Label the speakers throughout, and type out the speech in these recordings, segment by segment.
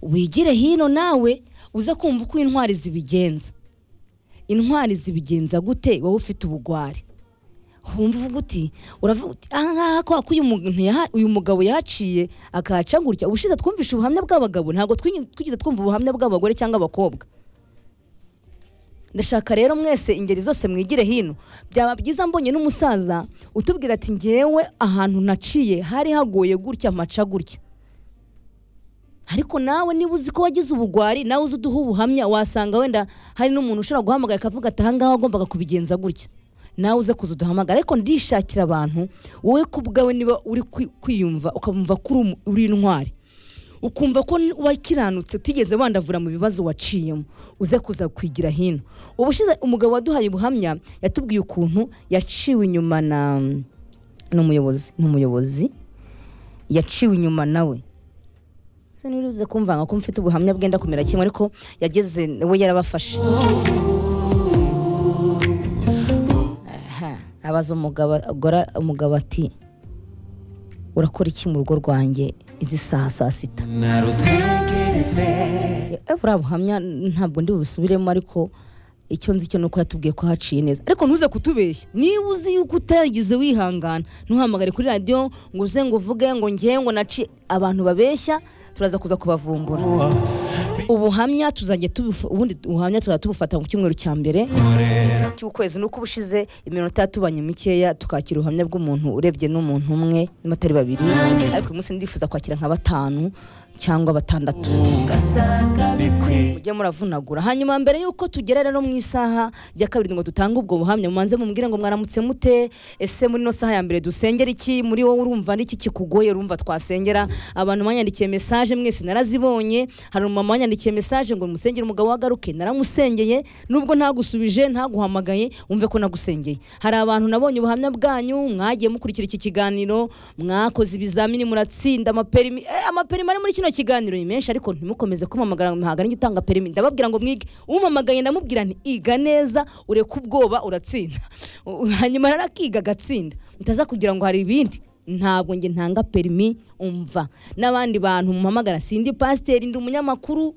Speaker 1: wigire hino nawe uze kumva uko intwari zibigenza intwari zibigenza gute wowe ufite ubugwari humva uvuga uti uravuga uti aha ngaha kwa ko uyu muntu yaha- uyu mugabo yahaciye akahaca gutya ubushize twumvishe ubuhamya bw'abagabo ntabwo twigeze twigeze twumva ubuhamya bw'abagore cyangwa abakobwa ndashaka rero mwese ingeri zose mwigire hino byaba byiza mbonye n'umusaza utubwira ati ngewe ahantu naciye hari hagoye gutya maca gutya ariko nawe niba uzi ko wagize ubugwari nawe uzi uduha ubuhamya wasanga wenda hari n'umuntu ushobora guhamagara akavuga ati ahangaha wagombaga kubigenza gutya nawe uze kuza uduhamagara ariko ndishakira abantu wowe ku bwawe niba uri kwi- kwiyumva ukumva ko uri umu- uri intwari ukumva ko n- wakiranutse utigeze wandavura mu bibazo waciyemo uze kuza kwigira hino ubushize umugabo waduhaye ubuhamya yatubwiye ukuntu yaciwe inyuma na n'umuyobozi n'umuyobozi yaciwe inyuma nawe se niba uruze kumvanga ko mfite ubuhamya bwenda kumera kimwe ariko yageze we yarabafashe Aha, abaza umugabo agora- umugabo ati urakora iki mu rugo rwanjye izi saha saa sita Eh, buriya buhamya ntabwo ndi bubisubiremo ariko icyo nzi cyo ni uko yatubwiye ko haciye neza ariko ntuze kutubeshya niba uzi yuko utaragize wihangana ntuhamagare kuri radiyo ngo uze ngo uvuge ngo ngewe ngo naci abantu babeshya turaza kuza kubavumbura ubuhamya tuzajya tubufa- ubundi ubuhamya tuzajya tubufata mu cyumweru cya mbere cy'ukwezi nuko ubushize iminota yatubanye mikeya tukakira ubuhamya bw'umuntu urebye n'umuntu umwe n'amatari babiri ariko uyu munsi ndifuza kwakira nka batanu cyangwa batandatu mujye muravunagura hanyuma mbere y'uko tugera rero mu isaha ya kabiri ngo dutange ubwo buhamya mubanze mumbwire ngo mwaramutse mute ese muri ino saha ya mbere dusengera iki muri wowe urumva n'iki kikugoye urumva twasengera abantu banyandikiye mesaje mwese narazibonye hari umumama wanyandikiye mesaje ngo musengere umugabo wagaruke naramusengeye nubwo ntagusubije ntaguhamagaye wumve ko nagusengeye hari abantu nabonye ubuhamya bwanyu mwagiye mukurikira iki kiganiro mwakoze ibizamini muratsinda amaperimi eh, amaperimi ari muri kino kiganiro ni menshi ariko ntimukomeze kumamagara ngo mpahagane njye utanga perimi ndababwira ngo mwige umamagaye ndamubwira nti iga neza ureke ubwoba uratsinda U- hanyuma rero akiga agatsinda mutaza kugira ngo hari ibindi ntabwo njye ntanga perimi umva n'abandi bantu muhamagara sindi pasiteri ndi umunyamakuru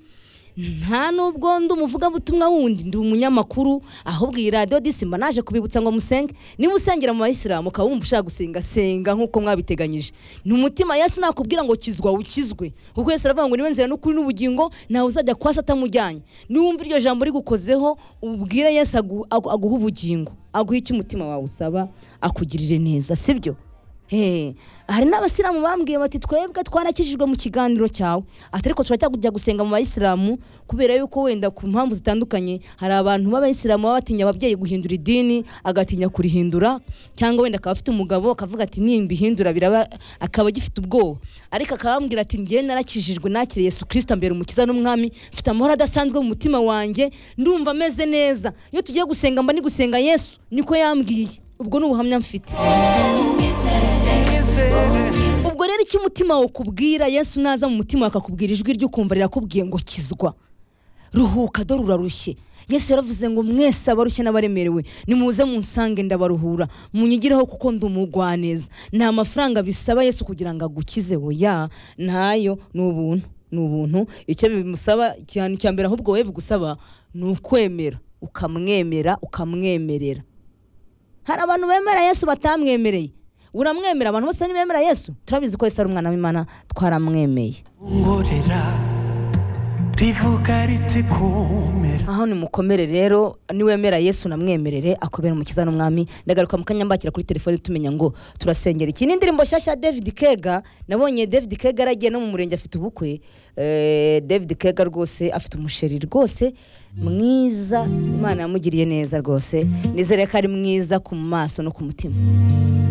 Speaker 1: nta nubwo ndi umuvugabutumwa wundi ndi umunyamakuru ahubwo iyi radiyo disimba naje kubibutsa ngo musenge niba usengera mu bayisilamu ukaba wumva ushaka gusenga senga nk'uko mwabiteganyije ni umutima yesu nakubwira ngo kizwa ukizwe kuko yesu aravuga ngo niba nzira n'ukuri n'ubugingo ntawe uzajya kwa se atamujyanye niwumva iryo jambo rigukozeho ubwire yesu agu- agu- aguha ubugingo aguha icyo umutima wawe usaba akugirire neza sibyo Hey, hari n'abasilamu bambwiye bati twebwe twarakijijwe mu kiganiro cyawe ati ariko turacyajya gusenga mu bayisilamu kubera yuko wenda ku mpamvu zitandukanye hari abantu b'abayisilamu baba batinya ababyeyi guhindura idini agatinya kurihindura cyangwa wenda akaba afite umugabo akavuga ati nimbihindura biraba akaba agifite ubwoba ariko akabambwira ati njyewe narakijijwe nakiriye Yesu Kristo ambera umukiza n'umwami mfite amahoro adasanzwe mu mutima wanjye ndumva ameze neza iyo tugiye gusenga mba ni gusenga Yesu niko yambwiye ubwo ni ubuhamya mfite ubwo rero icyo umutima wakubwira yesu naza mu mutima wawe akakubwira ijwi ry'ukumva rirakubwiye ngo kizwa ruhuka dore urarushye yesu yaravuze ngo mwese abarushye n'abaremerewe nimuze munsange ndabaruhura munyigireho kuko ndi umugwaneza nta mafaranga bisaba yesu kugira ngo agukize oya ntayo ni ubuntu ni ubuntu icyo bimusaba cyane icya mbere ahubwo wowe bigusaba ni ukwemera ukamwemera ukamwemerera hari abantu bemera yesu batamwemereye uramwemera abantu bose ntibemera yesu turabizi ko yesu ari umwana w'imana twaramwemeye
Speaker 2: ungorera rivuga riti kumera
Speaker 1: aho nimukomere rero niwemera yesu namwemerere akobera umukiza n'umwami ndagaruka mu kanya mbakira kuri telefone tumenya ngo turasengera iki ni indirimbo nshyashya ya david kega nabonye david kega yaragiye no mu murenge afite ubukwe Eh, david kega rwose afite umusheri rwose mwiza imana yamugiriye neza rwose nizere ko ari mwiza ku maso no ku mutima